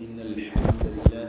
إن الحمد لله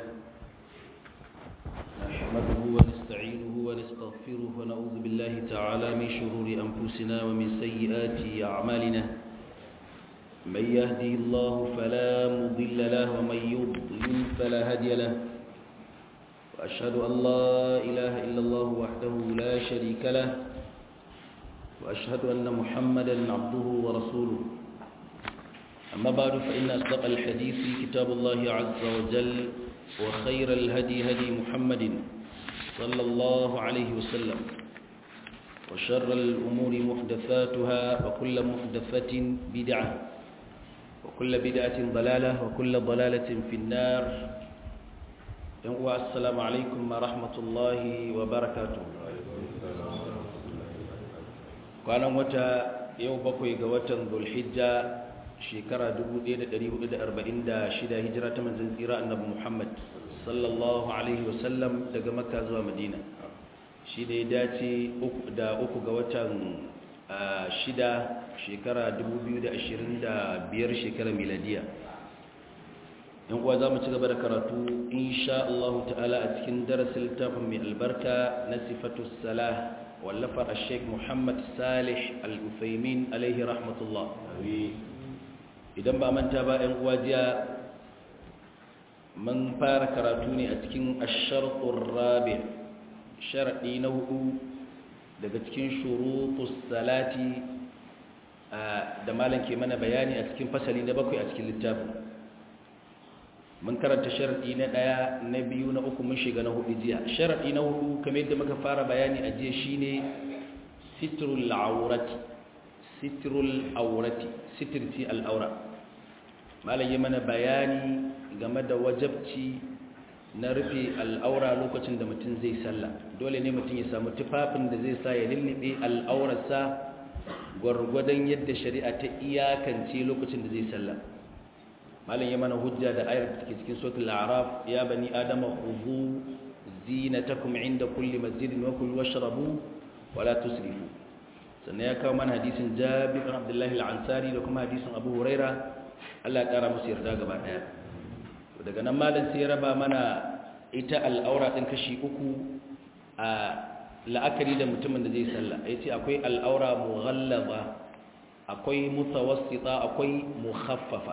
نحمده ونستعينه ونستغفره ونعوذ بالله تعالى من شرور أنفسنا ومن سيئات أعمالنا من يهدي الله فلا مضل له ومن يضلل فلا هادي له وأشهد أن لا إله إلا الله وحده لا شريك له وأشهد أن محمدا عبده ورسوله أما بعد فإن أصدق الحديث كتاب الله عز وجل وخير الهدي هدي محمد صلى الله عليه وسلم وشر الأمور محدثاتها وكل محدثة بدعة وكل بدعة ضلالة وكل ضلالة في النار السلام عليكم ورحمة الله وبركاته kwanan wata yau bakwai ga watan zulhijja shekara 1446 hijira ta manzon tsira annabi Muhammad sallallahu alaihi wasallam daga makka zuwa madina shi da ya dace da uku ga watan shida shekara 2025 shekara miladiya yan uwa za mu ci gaba da karatu insha Allah ta'ala a cikin darasin littafin mai albarka na sifatu salah wallafar sheikh muhammad salih al-uthaymin alaihi rahmatullah idan ba manta ba yan uwa jiya mun fara karatu ne a cikin ashartur rabi sharadi na hudu daga cikin shurutus salati da malam ke mana bayani a cikin fasali na bakwai a cikin littafin mun karanta sharadi na daya na biyu na uku mun shiga na hudu jiya sharadi na hudu kamar yadda muka fara bayani a jiya shine sitrul aurati sitrul aurati sitirti al'aura malam yi mana bayani game da wajabci na rufe al'aura lokacin da mutum zai sallah dole ne mutum ya samu tufafin da zai sa ya lullube al'aurarsa gwargwadon yadda shari'a ta iyakance lokacin da zai sallah malam ya mana hujja da ayar da take cikin suratul a'raf ya bani adama khudhu zinatakum inda kulli masjidin wa kulu washrabu wa la tusrifu sannan ya kawo mana hadisin Jabir bin Abdullah al-Ansari da kuma hadisin Abu Huraira Allah ya kara musu yarda gaba daya daga nan malam sai ya raba mana ita al'aura din kashi uku a la'akari da mutumin da zai sallah yace akwai al'aura mughallaba akwai mutawassita akwai mukhaffafa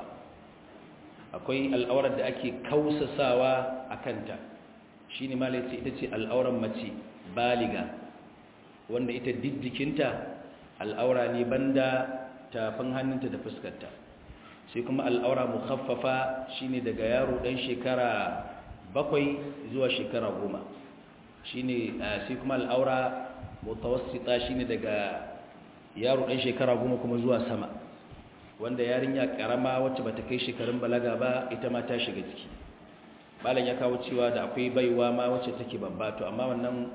akwai al'aurar da ake kausasawa a kanta shi ne malaci ita ce al'aurar mace baliga wanda ita diddikinta al'aura ne banda tafin hannunta da fuskarta sai kuma al'aura mukhaffafa shi ne daga yaro ɗan shekara bakwai zuwa shekara goma shi ne sai kuma al'aura mutawassita shi ne daga yaro ɗan shekara goma kuma zuwa sama wanda yarinya karama wacce bata kai shekarun balaga ba ita ma ta shiga ciki malam ya kawo cewa da akwai baiwa ma wacce take babba to amma wannan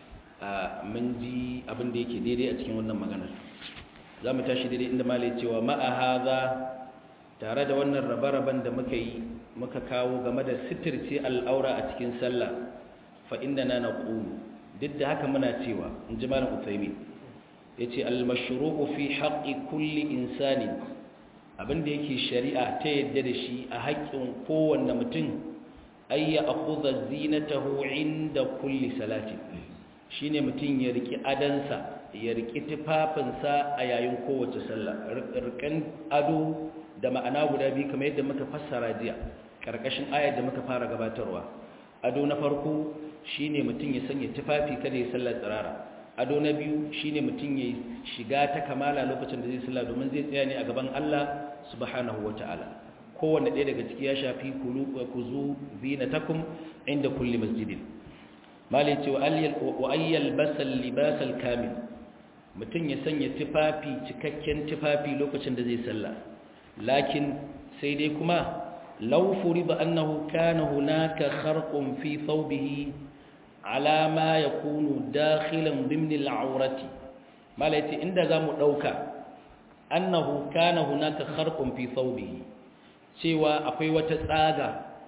mun ji abin da yake daidai a cikin wannan maganar za mu tashi daidai inda malai cewa ma'a haza tare da wannan rabe-raben da muka yi muka kawo game da sitirce al'aura a cikin sallah fa inda na na ƙulu duk da haka muna cewa in ji malam uthaymin ya ce al-mashru'u fi haƙƙi kulli insani abinda yake shari'a ta yadda da shi a haƙƙin kowanne mutum ayya akhudha zinatahu inda kulli salati shine mutum ya riki adansa ya riki tufafinsa a yayin kowace sallah rikan ado da ma'ana guda biyu kamar yadda muka fassara jiya karkashin ayar da muka fara gabatarwa ado na farko shine mutum ya sanya tufafi kada ya sallar tsirara ado na biyu shine mutum ya shiga ta kamala lokacin da zai sallah domin zai tsaya ne a gaban Allah subhanahu wataala kowanne ɗaya daga ciki ya shafi kulu kuzu zinatakum inda kulli masjidin malai ce wa ayyal basal libasal kamil mutum ya sanya tufafi cikakken tufafi lokacin da zai sallah lakin sai dai kuma law furida annahu kana hunaka kharqun fi thawbihi ala ma yakunu dakhilan dimn al'aurati malaiti inda zamu dauka annahu kana hunaka kharqun fi thawbihi cewa akwai wata tsaga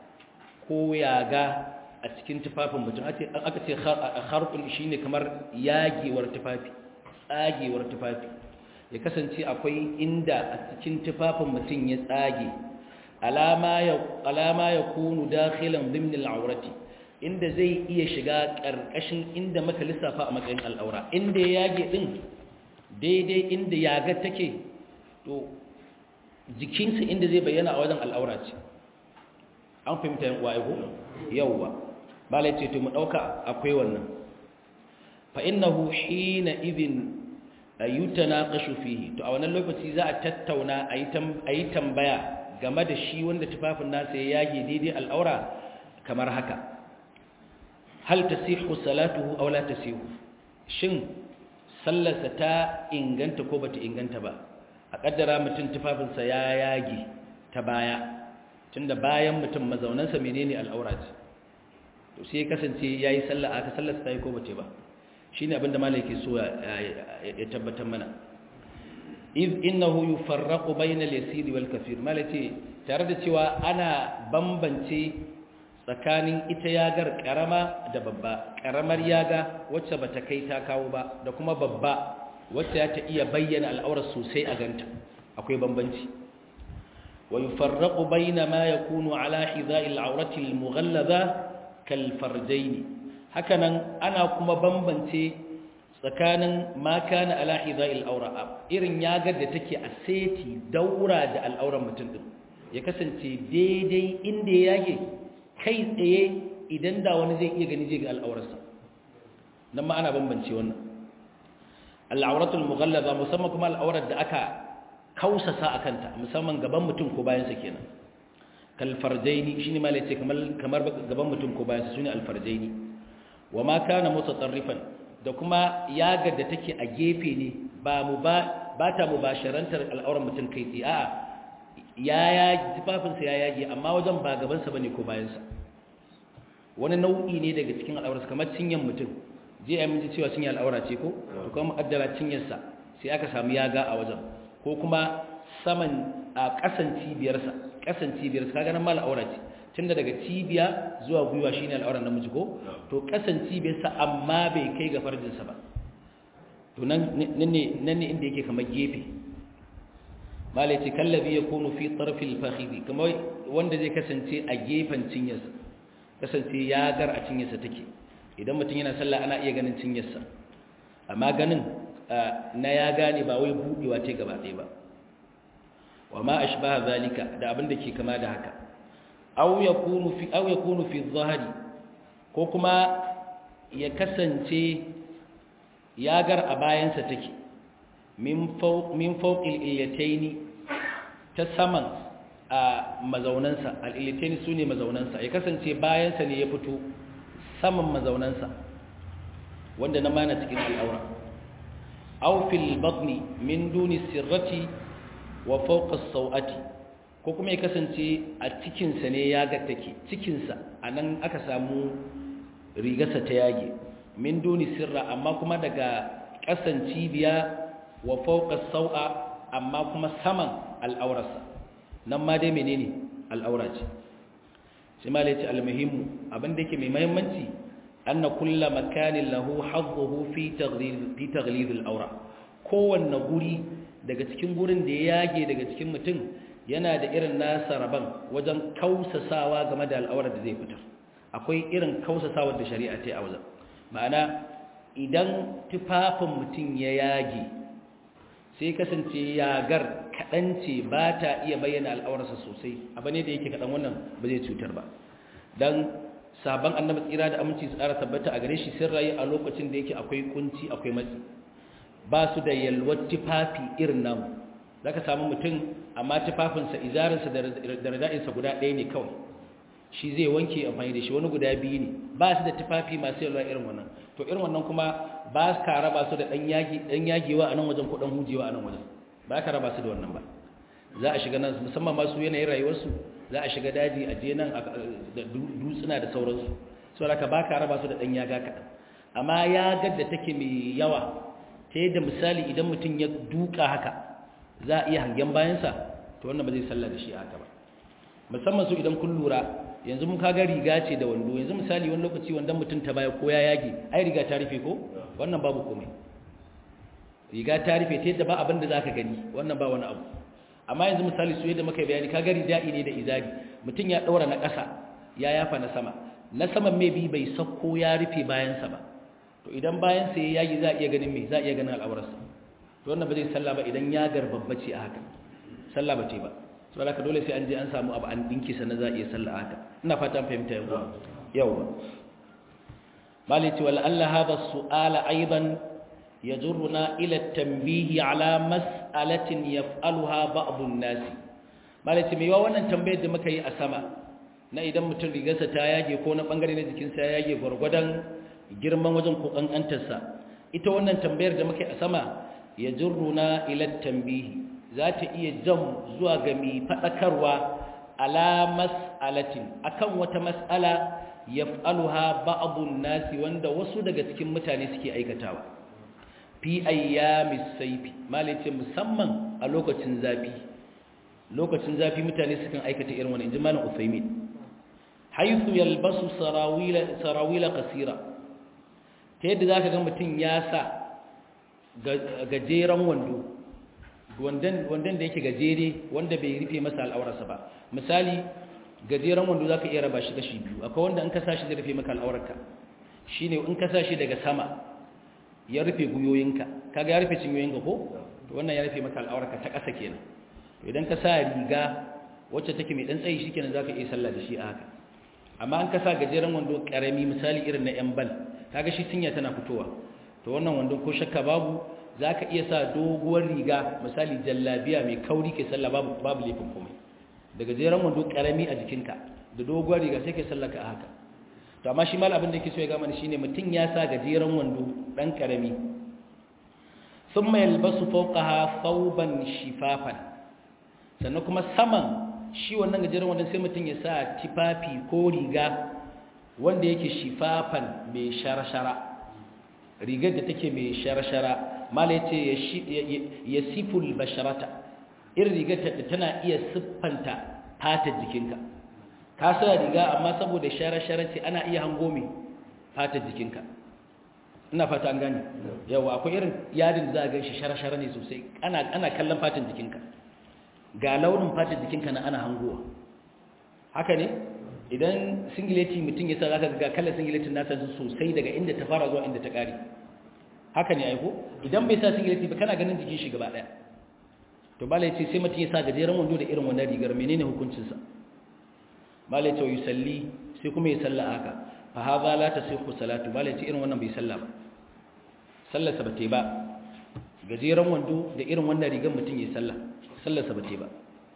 ko yaga a cikin tufafin mutum aka ce kharqun shine kamar yagewar tufafi tsagewar tufafi ya kasance akwai inda a cikin tufafin mutum ya tsage alama ya alama yakunu dakhilan dhimn al-awrati inda zai iya shiga karkashin inda maka lissafa a matsayin al'aura inda ya yage din daidai inda yaga take to jikinsa inda zai bayyana a wajen al'aura ce an fahimta yan uwa ko yawwa bala ce to mu dauka akwai wannan fa innahu hina idin ayutanaqashu fihi to a wannan lokaci za a tattauna ayi tambaya game da shi wanda tufafin nasa ya yage daidai al'aura kamar haka hal tasihu salatuhu aw la tasihu shin sallarsa ta inganta ko bata inganta ba a kaddara mutum tufafinsa ya yage ta baya tunda bayan mutum mazaunansa menene al'aura ce to sai kasance yayi sallah aka sallarsa ta yi ko bace ba shine abinda malai yake so ya tabbatar mana iz innahu yufarraqu bayna al-yasir wal kathir malai tare da cewa ana bambance tsakanin ita yagar karama da babba karamar yaga wacce bata kai ta kawo ba da kuma babba wacce ta iya bayyana al'aurar sosai a ganta akwai bambanci wa yufarraqu bayna ma yakunu ala hidha'i al'aurati al-mughallaza kal farjayn hakanan ana kuma bambance tsakanin ma kana ala hidha'i al'aura irin yagar da take a seti daura da al'auran mutum din ya kasance daidai inda ya yage kai tsaye idan da wani zai iya gani zai ga al'aurarsa nan ma ana bambance wannan al'auratul mughallaza musamman kuma al'aurar da aka kausasa a kanta musamman gaban mutum ko bayansa kenan kal farjaini shine ma lace kamar kamar gaban mutum ko bayansa sune al farjaini wa ma kana mutatarrifan da kuma yaga da take a gefe ne ba mu ba ba ta mubasharantar al'aurar mutum kai tsaye a'a ya ya tufafinsa ya yage amma wajen ba gabansa bane ko bayansa wani nau'i ne daga cikin al'aurarsa kamar cinyan mutum je ya minji cewa cinye al'aura ce ko to kuma mu'addara cinyarsa sai aka samu yaga a wajen ko kuma saman a kasan cibiyarsa kasan cibiyarsa kaga nan ma al'aura ce tunda daga cibiya zuwa gwiwa shine al'auran namiji ko to kasan cibiyarsa amma bai kai ga farjinsa ba to nan ne nan ne inda yake kamar gefe malai ce kallabi yakunu fi tarfil fakhidi kamar wanda zai kasance a gefen cinyarsa kasance yagar a cinyarsa take idan mutum yana sallah ana iya ganin cinyarsa amma ganin na ya gane ba wai buɗewa ce gaba ɗaya ba wa ma ashbaha zalika da abin da ke kama da haka aw yakunu fi aw yakunu fi dhahri ko kuma ya kasance yagar a bayansa take min fawq min fawqil iyataini ta saman a mazaunansa al-iyataini sune mazaunansa ya kasance bayansa ne ya fito saman mazaunansa wanda na mana cikin al'aura aw fil batni min duni sirrati wa fawqa as-sawati ko kuma ya kasance a cikin sa ne ya ga take cikin sa anan aka samu rigarsa ta yage min duni sirra amma kuma daga kasan cibiya wa fawqa as-sawa amma kuma saman al'aurarsa nan ma dai menene al'aura ce sai ma laice almuhimmu abinda yake mai mahimmanci anna kulla makanin lahu hazzuhu fi taghlid fi taghlid al-awra kowanne guri daga cikin gurin da ya yage daga cikin mutum yana da irin nasa raban wajen kausasawa game da al'aurar da zai fitar akwai irin kausasawa da shari'a ta yi a wajen ma'ana idan tufafin mutum ya yage sai kasance yagar kaɗan ce ba ta iya bayyana al'aurarsa sosai abu ne da yake kaɗan wannan ba zai cutar ba don sabon annabi tsira da aminci su ƙara tabbata a gare shi sun rayu a lokacin da yake akwai kunci akwai matsi ba su da yalwar tufafi irin namu za ka samu mutum amma tufafinsa izarinsa da rada'insa guda ɗaya ne kawai shi zai wanke amfani da shi wani guda biyu ne ba su da tufafi masu yalwa irin wannan to irin wannan kuma ba ka raba su da ɗan yagewa a nan wajen ko ɗan hujewa a nan wajen ba ka raba su da wannan ba za a shiga nan musamman masu yanayin rayuwarsu za a shiga daji a je nan da dutsuna da sauransu so ka ba ka raba su da ɗan yaga kaɗan amma yagar da take mai yawa ta yadda misali idan mutum ya duka haka za a iya hangen bayansa to wannan ba zai sallah da shi a haka ba musamman su idan kun lura yanzu mun kaga riga ce da wando yanzu misali wani lokaci wandon mutum ta baya ko ya yage ai riga ta rufe ko wannan babu komai riga ta rufe ta yadda ba abin da zaka gani wannan ba wani abu amma yanzu misali su yadda muka bayani ka gari da'i ne da izari mutum ya ɗaura na ƙasa ya yafa na sama na saman mai bi bai sakko ya rufe bayansa ba to idan bayansa ya yagi za a iya ganin mai za a iya ganin al'aurarsa to wannan ba zai sallah ba idan ya garbabbace a haka sallah ba ce ba so haka dole sai an je an samu abu an dinki sannan za a iya sallah a haka ina fata an fahimta yawa yawa malati wal alla hadha su'ala aidan yajuruna ila at-tanbih ala mas'alatin yaf'aluha ba'd an-nas malati mai yawa wannan tambayar da muka yi a sama na idan mutum rigarsa ta yage ko na bangare na jikinsa ya yage gwargwadon girman wajen ko kankantarsa ita wannan tambayar da muka yi a sama ya jirruna ilar tambihi za ta iya jam zuwa ga mai faɗakarwa ala mas'alatin akan wata mas'ala ya fa'aluha ba'adun nasi wanda wasu daga cikin mutane suke aikatawa fi ayyamis saifi malice musamman a lokacin zafi lokacin zafi mutane sukan aikata irin wani inji malam usaimin haythu yalbasu sarawila sarawila qasira ta yadda zaka ga mutum ya sa gajeren wando wandon da yake gajere wanda bai rufe masa al'aurarsa ba misali gajeren wando zaka iya raba shi kashi biyu akwai wanda in ka sa shi zai rufe maka al'aurarka shine in ka sa shi daga sama ya rufe guyoyinka kaga ya rufe cinyoyinka ko to wannan ya rufe maka al'aurarka ta ƙasa kenan to idan ka sa riga wacce take mai dan tsayi shikenan zaka iya sallah da shi a haka amma an ka sa gajeren wando karami misali irin na yan bal kaga shi cinya tana fitowa to wannan wando ko shakka babu zaka iya sa doguwar riga misali jallabiya mai kauri ke sallah babu babu laifin komai da gajeren wando karami a jikinka da doguwar riga sai ke sallah ka a haka to amma shi mal abin da yake so ya ga mana shine mutun ya sa gajeren wando dan karami thumma yalbasu fawqaha thawban shifafan sannan kuma saman shi wannan gajeren wanda sai mutum ya sa tifafi ko riga wanda yake shifafan mai shara-shara rigar da take mai shara-shara mala ya ce ya siful basharata irin rigar da tana iya siffanta fatar jikinka ka sa riga amma saboda shara-shara ce ana iya hango mai fatar jikinka ina fata an gani yawa akwai irin yadin da za a gan shi shara-shara ne sosai ana kallon fatan jikinka ga launin fatar jikinka na ana hangowa haka ne idan singileti mutum ya sa zaka ga kallon singiletin nasa sosai daga inda ta fara zuwa inda ta kare haka ne aiko idan bai sa singileti ba kana ganin jikin shi gaba daya to bala yace sai mutum ya sa gajeren wando da irin wannan rigar menene hukuncin sa bala yace yusalli sai kuma ya salla haka fa hadha la tasihhu salatu bala yace irin wannan bai salla ba sallarsa ba ta ba gajeren wando da irin wannan rigar mutum ya salla sallarsa ba ce ba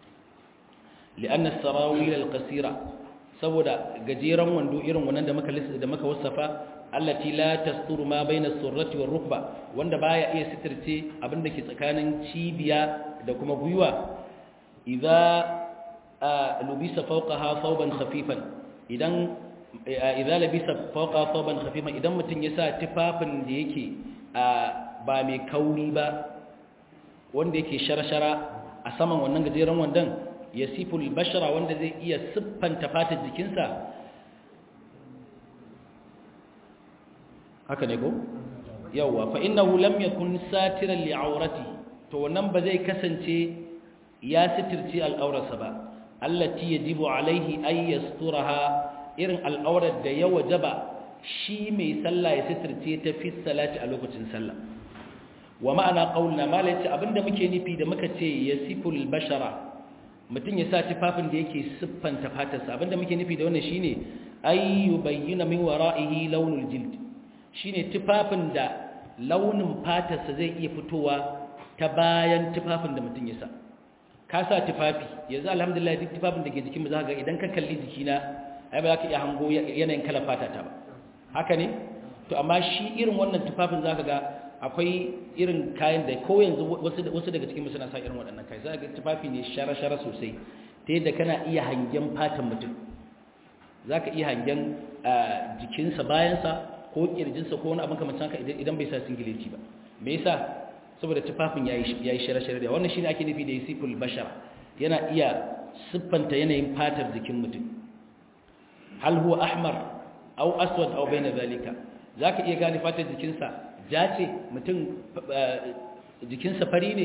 li'anna sarawil al-qasira saboda gajeren wando irin wannan da muka lissa da muka wasafa allati la tasturu ma baina as-surrati war-rukba wanda baya iya sitirce abinda ke tsakanin cibiya da kuma gwiwa idza lubisa fawqaha thawban khafifan idan idza labisa fawqa thawban khafifan idan mutun ya sa tufafin da yake ba mai kauri ba wanda yake shara-shara a saman wannan gajeren wandon ya siful bashara wanda zai iya siffanta fatar jikinsa haka ne ko yawwa fa innahu lam yakun satiran li'aurati to wannan ba zai kasance ya sitirce al'aurarsa ba allati yajibu alaihi ay yasturaha irin al'aurar da ya wajaba shi mai sallah ya sitirce ta fi salati a lokacin sallah wa ma'ana qaulna mala yace abinda muke nufi da muka ce yasiful bashara mutun ya sa tufafin da yake siffanta fatarsa abinda muke nufi da wannan shine ay yubayyana min wara'ihi launul jild shine tufafin da launin fatarsa zai iya fitowa ta bayan tufafin da mutun ya sa ka sa tufafi yanzu alhamdulillah duk tufafin da ke jikin mu za ga idan ka kalli jikina ai ba za ka iya hango yanayin kalar fatata ba haka ne to amma shi irin wannan tufafin zaka ga akwai irin kayan da ko yanzu wasu daga cikin suna sa irin waɗannan kai za ga tufafi ne shara-shara sosai ta yadda kana iya hangen fatan mutum za ka iya hangen jikinsa bayansa ko ƙirjinsa ko wani abin kamar haka idan bai sa singileti ba me yasa saboda tufafin ya yi shara-shara da wannan shi ne ake nufi da ya siful bashara yana iya siffanta yanayin fatar jikin mutum hal huwa ahmar au aswad au bayna zalika zaka iya gane fatar jikinsa ja ce mutum jikinsa fari ne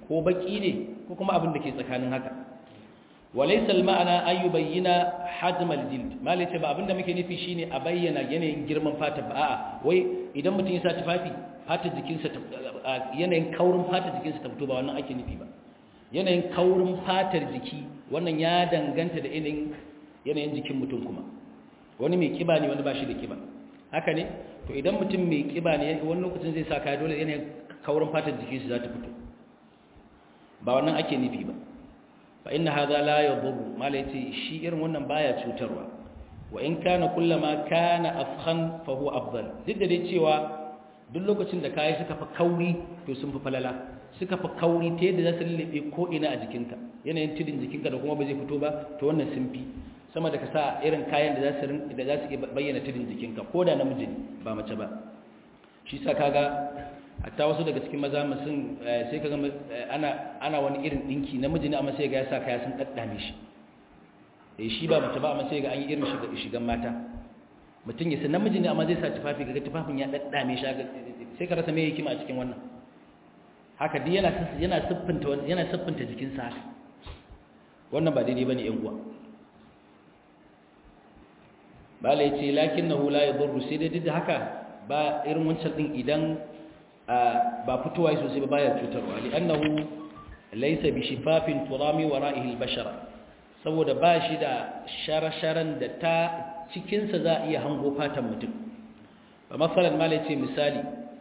ko baki ne ko kuma abin da ke tsakanin haka walaysa al-ma'ana ay yubayyana hajm al-jild malace ba abinda muke nufi shine a bayyana yanayin girman fata ba a'a wai idan mutum ya sa tufafi fatar jikinsa yanayin kaurin fatar jikinsa ta fito ba wannan ake nufi ba yanayin kaurin fatar jiki wannan ya danganta da yanayin yanayin jikin mutum kuma wani mai kiba ne wani ba shi da kiba haka ne to idan mutum mai kiba ne wani lokacin zai sa kaya dole yanayin kaurin fatar jikinsa za ta fito ba wannan ake nufi ba fa inna hadha la yadhur mala yace shi irin wannan baya cutarwa wa in kana kullama kana afkhan fa huwa afdal duk da dai cewa duk lokacin da kayi suka fa kauri to sun fi falala suka fa kauri ta yadda za su lullube ko ina a jikinka yanayin tudin jikinka da kuma ba zai fito ba to wannan sun fi sama da ka sa irin kayan da za su da za su bayyana tudin jikinka ko da namiji ba mace ba shi sa kaga hatta wasu daga cikin maza sun sai kaga ana ana wani irin dinki namiji ne amma sai ga ya sa kaya sun daddame shi eh shi ba mace ba amma sai ga an yi irin shigan mata mutum ya san namiji ne amma zai sa tufafi ga tufafin ya daddame shi sai ka rasa me hikima a cikin wannan haka dai yana yana siffinta yana siffinta jikin sa wannan ba daidai bane yan uwa bala yace lakinnahu la yadurru sai dai da haka ba irin wancan din idan ba fitowa sosai ba baya cutarwa li'annahu laysa bi shifafin turami wara'ihi al-bashara saboda ba shi da shara-sharan da ta cikinsa za a iya hango fatan mutum ba masalan malai ce misali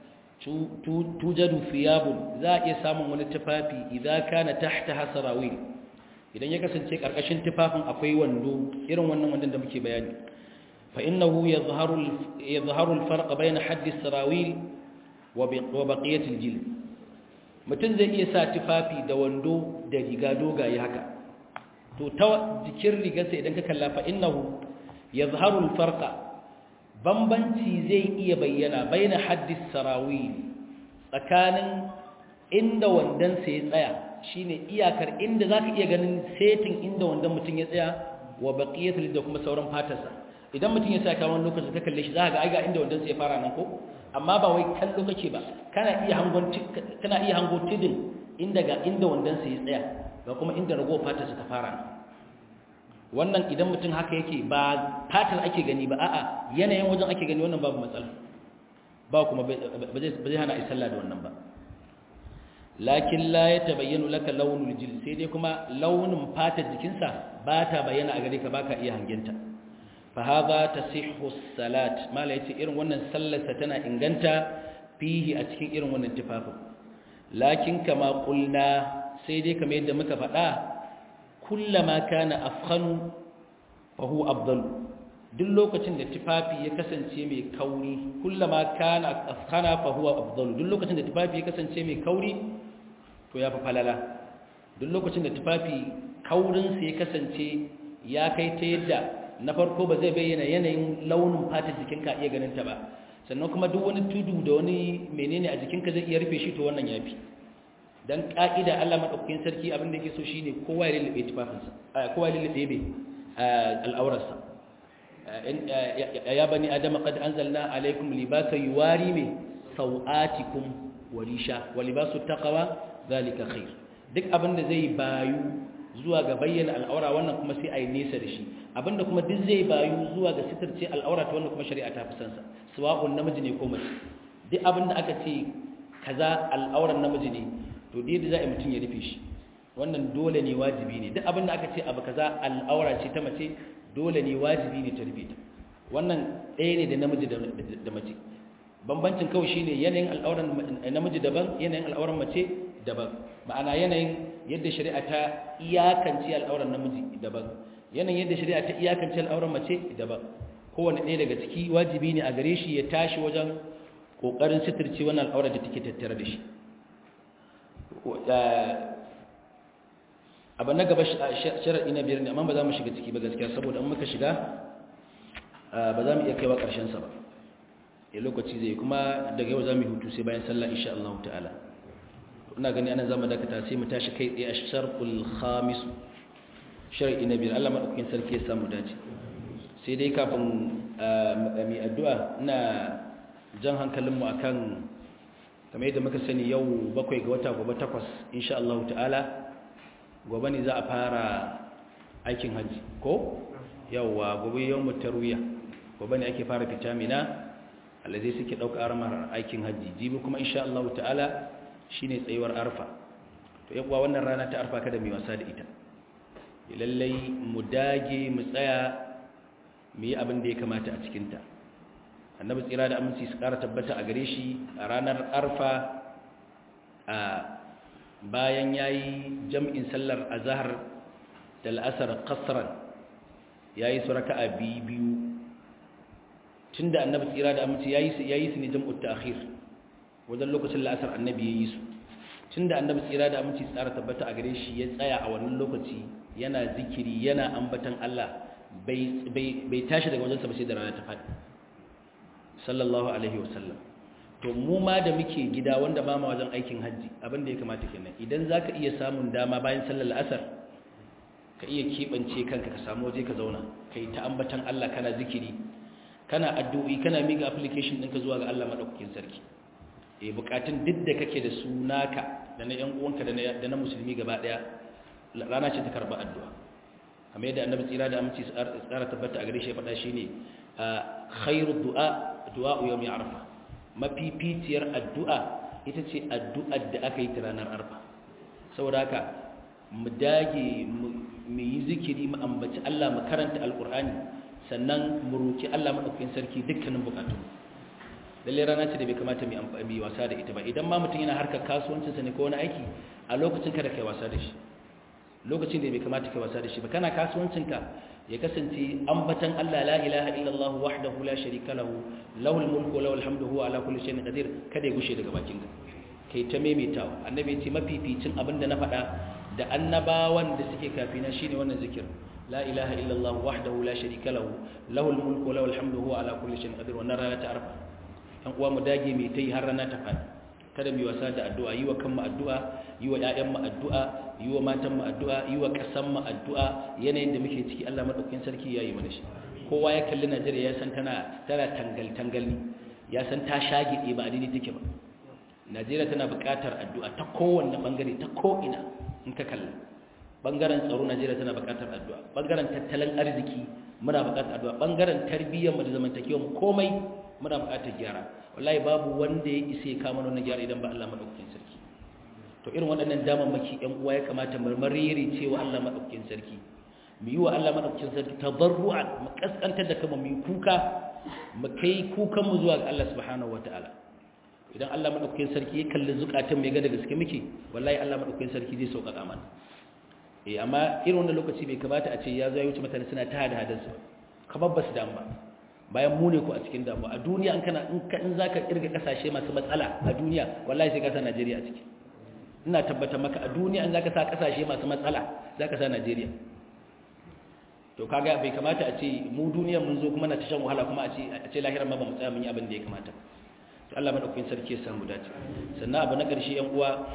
tujadu fiyabun za a iya samun wani tufafi idan kana tahta hasarawil idan ya kasance karkashin tufafin akwai wando irin wannan wandon da muke bayani fa innahu yadhharu yadhharu al-farq bayna haddi sarawil wa baqiyati al-jild mutum zai iya sa tufafi da wando da riga dogaye haka to ta jikin rigarsa idan ka kalla fa innahu yazharu alfarqa bambanci zai iya bayyana baina haddis sarawil tsakanin inda wandan sa ya tsaya shine iyakar inda zaka iya ganin setin inda wandan mutum ya tsaya wa baqiyatul da kuma sauran fatarsa idan mutum ya saka wani lokacin ka kalle shi zaka ga ai ga inda wandan sa ya fara nan ko amma ba wai kallo kake ba kana iya hangon kana iya hango tidin inda ga inda wandan sa ya tsaya ga kuma inda rago fatarsa ta fara nan wannan idan mutum haka yake ba fatar ake gani ba a'a yanayin wajen ake gani wannan babu matsala ba kuma ba zai hana a sallah da wannan ba lakin la ya tabayyanu laka launul jil sai dai kuma launin fatar jikinsa ba ta bayyana a gare ka baka iya hangenta fa hadha tasihhu salat mala yace irin wannan sallarsa tana inganta fihi a cikin irin wannan tufafin lakin kama qulna sai dai kamar yadda muka faɗa kullama kana afkhanu fa huwa afdal duk lokacin da tufafi ya kasance mai kauri kullama kana afkhana fa huwa afdal duk lokacin da tufafi ya kasance mai kauri to ya fa falala duk lokacin da tufafi kaurin sa ya kasance ya kai ta yadda na farko ba zai bayyana yanayin launin fatar jikinka iya ganin ta ba sannan kuma duk wani tudu da wani menene a jikinka zai iya rufe shi to wannan yafi dan ka'ida Allah madaukakin sarki abin da yake so shine kowa ya lullube tufafinsa kowa ya lullube be al'aurarsa ya bani adam qad anzalna alaykum libasan yuwari me sawatikum wa risha wa libasu taqwa zalika khair duk abin da zai bayu zuwa ga bayyana al'aura wannan kuma sai ayi nesa da shi abinda kuma duk zai bayu zuwa ga sitirce al'aura ta wannan kuma shari'a ta fi sansa sawa'un namiji ne ko mace duk abin da aka ce kaza al'auran namiji ne to dai da za a mutum ya rufe shi wannan dole ne wajibi ne duk abin da aka ce abu kaza al'aura ce ta mace dole ne wajibi ne ta rufe ta wannan ɗaya ne da namiji da mace bambancin kawai shine yanayin al'auran namiji daban yanayin al'auran mace daban ma'ana yanayin yadda shari'a ta iyakance al'auran namiji daban yanayin yadda shari'a ta iyakance al'auran mace daban kowane ɗaya daga ciki wajibi ne a gare shi ya tashi wajen ƙoƙarin sitirce wannan al'aurar da take tattare da shi abu na gaba sharaɗi na biyar ne amma ba za mu shiga ciki ba gaskiya saboda an muka shiga ba za mu iya kaiwa ƙarshensa ba ya lokaci zai kuma daga yau za mu hutu sai bayan sallah insha Allah ta'ala ina gani anan zamu dakata sai mu tashi kai tsaye a sharqul khamis sharaɗi na biyar Allah madaukakin sarki ya samu dace sai dai kafin mai addu'a ina jan hankalinmu akan kamar yadda muka sani yau bakwai ga wata gobe takwas insha Allah ta'ala gobe ne za a fara aikin hajji ko yauwa gobe yau mutarwiya gobe ne ake fara fita mina alladai suke ɗauka armar aikin hajji jibi kuma insha Allah ta'ala shine tsayuwar arfa to yawa wannan rana ta arfa kada mai wasa da ita lallai mu dage mu tsaya mu yi abin da ya kamata a cikinta annabi tsira da aminci su ƙara tabbata a gare shi a ranar arfa a bayan ya yi jam'in sallar azahar da la'asar kasran ya yi su raka a biyu tun da annabi tsira da aminci ya yi su ne jam'ut ta akhir wajen lokacin la'asar annabi ya yi su tun da annabi tsira da aminci tsara tabbata a gare shi ya tsaya a wannan lokaci yana zikiri yana ambatan Allah bai tashi daga wajensa ba sai da rana ta faɗi sallallahu alaihi wasallam to mu ma da muke gida wanda ba ma wajen aikin hajji abin da ya kamata kenan idan za ka iya samun dama bayan sallar asar ka iya keɓance kanka ka samu waje ka zauna ka yi ta ambatan Allah kana zikiri kana addu'o'i kana miga application ɗinka zuwa ga Allah maɗaukakin sarki e bukatun duk da kake da su naka da na ‘yan uwanka da na musulmi gaba ɗaya rana ce ta karɓa addu'a kamar yadda annabi tsira da aminci tsara tabbata a gare shi ya faɗa shi ne khairu du'a du'a yau mai arfa mafificiyar addu'a ita ce addu'ar da aka yi ta ranar arfa saboda haka mu dage mu yi zikiri mu ambaci Allah mu karanta alkur'ani sannan mu roki Allah madaukakin sarki dukkanin bukatun lalle rana ce da bai kamata mu amfani wasa da ita ba idan ma mutum yana harkar kasuwancin sa ne ko wani aiki a lokacin kada kai wasa da shi lokacin da bai kamata kai wasa da shi ba kana kasuwancin ka ya kasance ambatan Allah la ilaha illallah wahdahu la sharika lahu lahul mulku wa lahul hamdu huwa ala kulli shay'in qadir kada ya gushe daga bakin ka kai ta maimaitawa annabi ya ce mafificin abin da na faɗa da annabawan da suke kafina shine wannan zikir la ilaha illallah wahdahu la sharika lahu lahul mulku wa lahul hamdu huwa ala kulli shay'in qadir wannan rana ta arfa dan uwa mu dage mai tai har rana ta faɗi kada mu wasa da addu'a yi wa kanmu addu'a yi wa ƴaƴanmu addu'a yi wa matanmu addu'a yi wa ƙasanmu addu'a yanayin da muke ciki Allah madaukakin sarki yayi mana shi kowa ya kalli Najeriya ya san tana tana tangal tangal ne ya san ta shagide ba adini take ba Najeriya tana buƙatar addu'a ta kowanne bangare ta ko ina in ka kalla bangaren tsaro Najeriya tana buƙatar addu'a bangaren tattalin arziki muna buƙatar addu'a bangaren tarbiyyar mu da zamantakewar mu komai muna buƙatar gyara wallahi babu wanda ya isa ya kama wannan gyara idan ba Allah madaukakin sarki to irin waɗannan damammaki ƴan uwa ya kamata marmariri cewa Allah madaukakin sarki mu yi wa Allah madaukakin sarki tadarru'an mu kaskantar da kama mu yi kuka mu kai kukan mu zuwa ga Allah subhanahu wataala idan Allah madaukakin sarki ya kalli zukatan mai ga da gaske muke wallahi Allah madaukakin sarki zai sauƙaƙa mana eh amma irin wannan lokaci bai kamata a ce ya zo ya wuce mutane suna ta hada hadansu kamar ba su damu ba bayan mu ne ku a cikin damuwa a duniya in kana in ka in zaka kirga kasashe masu matsala a duniya wallahi sai ka sa Najeriya a ciki ina tabbata maka a duniya in zaka sa kasashe masu matsala zaka sa Najeriya to kaga bai kamata a ce mu duniya mun zo kuma na tashan wahala kuma a ce a ce lahirar ma ba mu tsaya mun yi abin da ya kamata to Allah madaukakin sarki ya samu dace sannan abu na ƙarshe yan uwa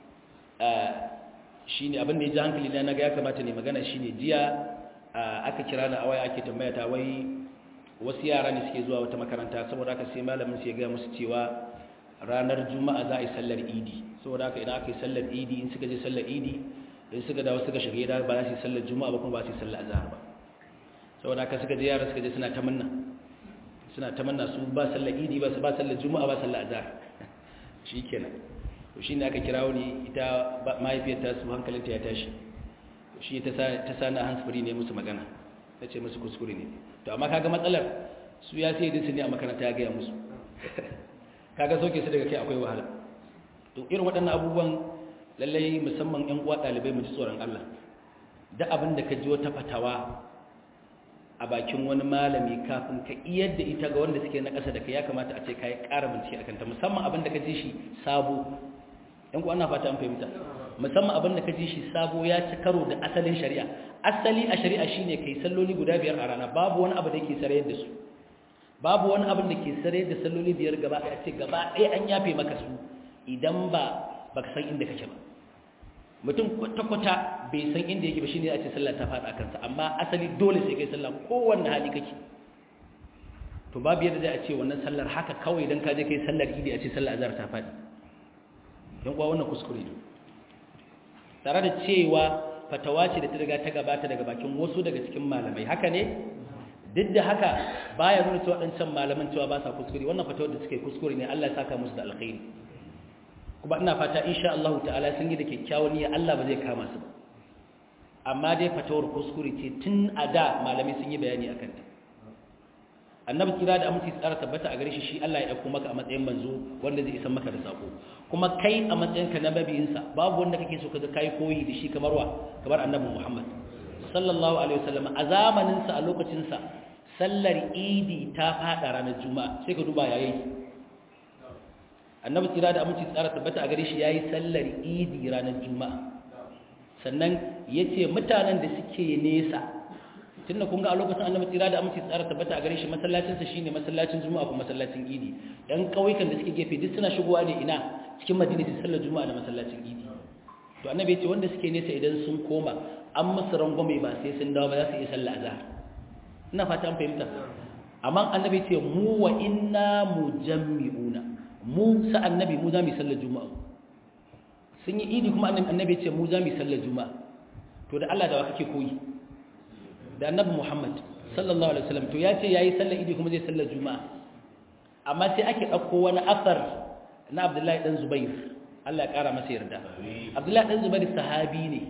shine abin da ya ji hankali na naga ya kamata ne magana shine jiya aka kira na awaya ake tambaya ta wai wasu yara ne suke zuwa wata makaranta saboda haka sai malamin sai ya ga musu cewa ranar juma'a za a yi sallar idi saboda haka idan aka yi sallar idi in suka je sallar idi in suka dawo suka shiga gida ba za su yi sallar juma'a ba kuma ba su yi sallar azhar ba saboda haka suka je yara suka je suna tamanna suna tamanna su ba sallar idi ba su ba sallar juma'a ba sallar azhar shikenan to shine aka kirawo ni ita mahaifiyar ta su hankalinta ya tashi shi ta ta sana hansfuri ne musu magana ta ce musu kuskure ne to amma kaga matsalar su ya sai dinsu ne a makaranta ya gaya musu kaga soke su daga kai akwai wahala to irin waɗannan abubuwan lallai musamman ƴan uwa ɗalibai mu ji tsoron Allah da abin da ka ji wata fatawa a bakin wani malami kafin ka iyar da ita ga wanda suke na ƙasa da kai ya kamata a ce ka yi ƙara bincike a kanta musamman abin da ka ji shi sabo ƴan uwa na fata an fahimta musamman abin da ka ji shi sabo ya ci karo da asalin shari'a asali a shari'a shine kai salloli guda biyar a rana babu wani abu da yake sarayar da su babu wani abin da ke sarayar da salloli biyar gaba ɗaya ce gaba ɗaya an yafe maka su idan ba baka san inda kake ba mutum kwata-kwata bai san inda yake ba shine a ce sallah ta faɗa kansa amma asali dole sai kai sallah kowanne hali kake to babu yadda zai a ce wannan sallar haka kawai idan ka je kai sallar idi a ce sallar azhar ta faɗi yan kuwa wannan kuskure ne tare da cewa fatawa ce da ta riga ta gabata daga bakin wasu daga cikin malamai haka ne duk da haka baya nuna cewa waɗancan malaman cewa ba sa kuskure wannan fatawar da suka yi kuskure ne Allah ya saka musu da alkhairi kuma ina fata insha Allah ta'ala sun yi da kyakkyawan niyya Allah ba zai kama su ba amma dai fatawar kuskure ce tun a da malamai sun yi bayani akan ta annabi kira da aminci tsara tabbata a gare shi shi Allah ya aiko maka a matsayin manzo wanda zai isa maka da sako kuma kai a matsayinka na mabiyinsa babu wanda kake so kaga kai koyi da shi kamar wa kamar annabi Muhammad sallallahu alaihi wasallam a zamanin sa a lokacin sa sallar idi ta fada ranar juma'a sai ka duba yayi annabi kira da aminci tsara tabbata a gare shi yayi sallar idi ranar juma'a sannan yace mutanen da suke nesa tunda kun ga a lokacin annabi tsira da aminci tsara tabbata a gare shi masallacin sa shine masallacin juma'a ko masallacin idi dan kauyukan da suke gefe duk suna shigowa ne ina cikin madina su sallar juma'a da masallacin idi to annabi ya ce wanda suke nesa idan sun koma an musu rangwame ba sai sun dawo ba za su yi sallah azhar ina fata an fahimta amma annabi ya ce mu wa inna mujammi'una mu sa annabi mu za mu yi sallar juma'a sun yi idi kuma annabi ya ce mu za mu yi sallar juma'a to da Allah da wa kake koyi da annabi Muhammad sallallahu alaihi wasallam to ya ce yayi sallar idi kuma zai sallar juma'a amma sai ake dauko wani asar na Abdullahi dan Zubair Allah ya kara masa yarda Abdullahi dan Zubair sahabi ne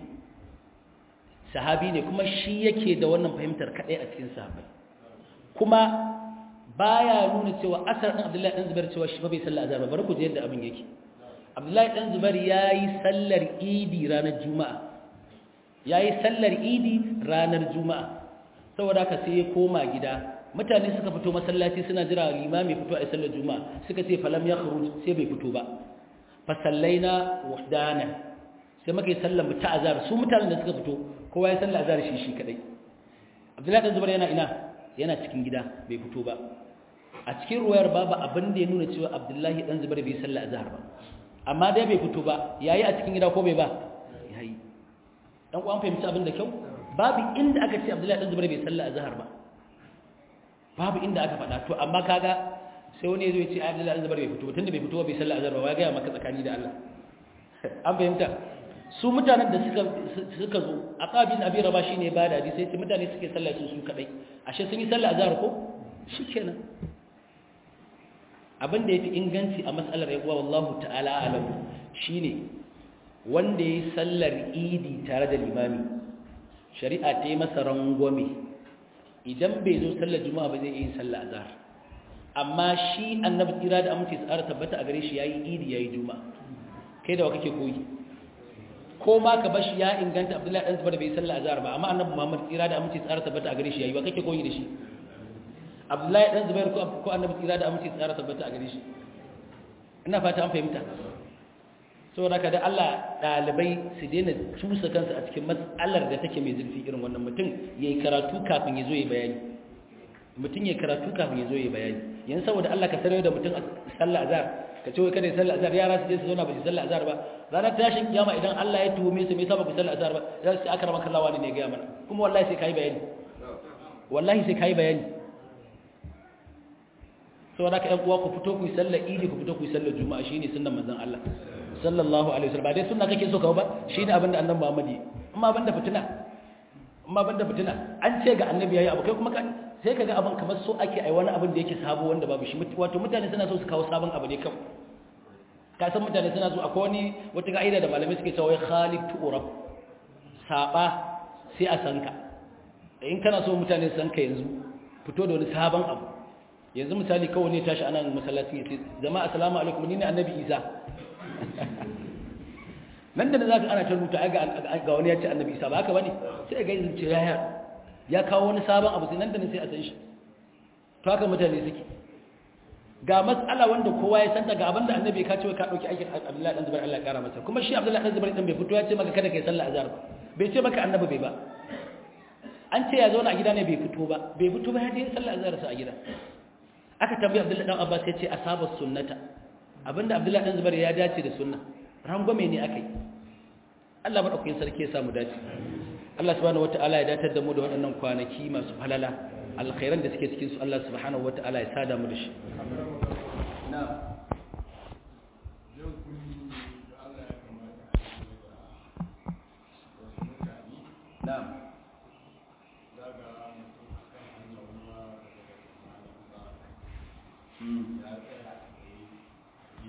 sahabi ne kuma shi yake da wannan fahimtar kadai a cikin sahabbai kuma baya nuna cewa asar din Abdullahi dan Zubair cewa shi fa bai sallar azhar ba bari ku ji yadda abin yake Abdullahi dan Zubair yayi sallar idi ranar juma'a yayi sallar idi ranar juma'a saboda haka sai ya koma gida mutane suka fito masallaci suna jira limami fito a sallar juma'a suka ce falam ya khuruj sai bai fito ba fa sallaina wahdana sai muka yi sallar mu ta azhar su mutanen da suka fito kowa ya sallar azhar shi shi kadai Abdullahi dan Zubair yana ina yana cikin gida bai fito ba a cikin ruwayar babu abin da ya nuna cewa Abdullahi dan Zubair bai sallar azhar ba amma dai bai fito ba yayi a cikin gida ko bai ba yayi dan uwan fahimci abin da kyau babu inda aka ce Abdullahi dan Zubair bai sallar azhar ba babu inda aka faɗa to amma kaga sai wani yazo ya ce Abdullahi dan Zubair bai fito tunda bai fito bai sallar azhar ba wai ga maka tsakani da Allah an fahimta su mutanen da suka suka zo aqabin abi raba shine ba da hadisi sai mutane suke sallar su su kadai ashe sun yi sallar azhar ko shikenan abin da yafi inganci a matsalar yawa wallahu ta'ala alam shine wanda yayi sallar idi tare da limami shari'a ta yi masa rangwame idan bai zo sallar juma'a ba zai yi sallar azhar amma shi annabi tsira da amince tsara tabbata a gare shi yayi idi yayi juma'a kai da wa kake koyi ko ma ka bashi ya inganta abdullahi dan zubair bai sallar azhar ba amma annabi muhammad tsira da amince tsara tabbata a gare shi yayi wa kake koyi da shi abdullahi dan zubair ko ko annabi tsira da amince tsara tabbata a gare shi ina fata an fahimta saboda ka da Allah dalibai su daina cusa kansu a cikin matsalar da take mai zurfi irin wannan mutum yayi karatu kafin ya zo ya bayani mutum yayi karatu kafin ya zo ya bayani yanzu saboda Allah ka sanar da mutum sallar azhar ka ce wai kada ya sallar azhar yara su je su zauna ba su sallar azhar ba ranar tashin kiyama idan Allah ya tuhume su me yasa ba ku sallar azhar ba za su aka rama kallawa ne ga mana kuma wallahi sai kai bayani wallahi sai kai bayani saboda ka ƴan uwa ku fito ku yi sallar idi ku fito ku yi sallar juma'a shine sunnan manzon Allah sallallahu alaihi wasallam ba dai sunna kake so ka ba shine abin da annabi Muhammad yi amma banda fitina amma banda fitina an ce ga annabi yayi abu kai kuma sai kaga abin kamar so ake ai wani abin da yake sabo wanda babu shi wato mutane suna so su kawo sabon abu ne kawai ka san mutane suna so akwai wani wata ka'ida da malamai suke cewa khalid tu'rab saba sai a sanka in kana so mutane su sanka yanzu fito da wani sabon abu yanzu misali kawai ne tashi anan masallaci ya ce jama'a assalamu alaikum ni ne annabi isa nan da za ka ana ta rubuta ga wani ya ce annabi isa ba haka ba ne sai ga yanzu ce yaya ya kawo wani sabon abu sai nan da nan sai a san shi to haka mutane suke ga matsala wanda kowa ya santa ga abinda annabi ka ce ka dauki aikin Abdullahi dan Zubair Allah ya kara masa kuma shi Abdullahi dan Zubair dan bai fito ya ce maka kada kai sallah azhar ba bai ce maka annabi bai ba an ce ya zauna a gida ne bai fito ba bai fito ba ya je sallah azhar sa a gida aka tambayi Abdullahi dan Abbas ya ce asabas sunnata abinda Abdullahi dan Zubair ya dace da sunna rangwame ne akai Allah madaukakin sarki ya samu dace Allah subhanahu wataala ya datar da mu da waɗannan kwanaki masu falala alkhairan da suke cikin su Allah subhanahu wataala ya sada mu da shi na'am Mm. ya tsaya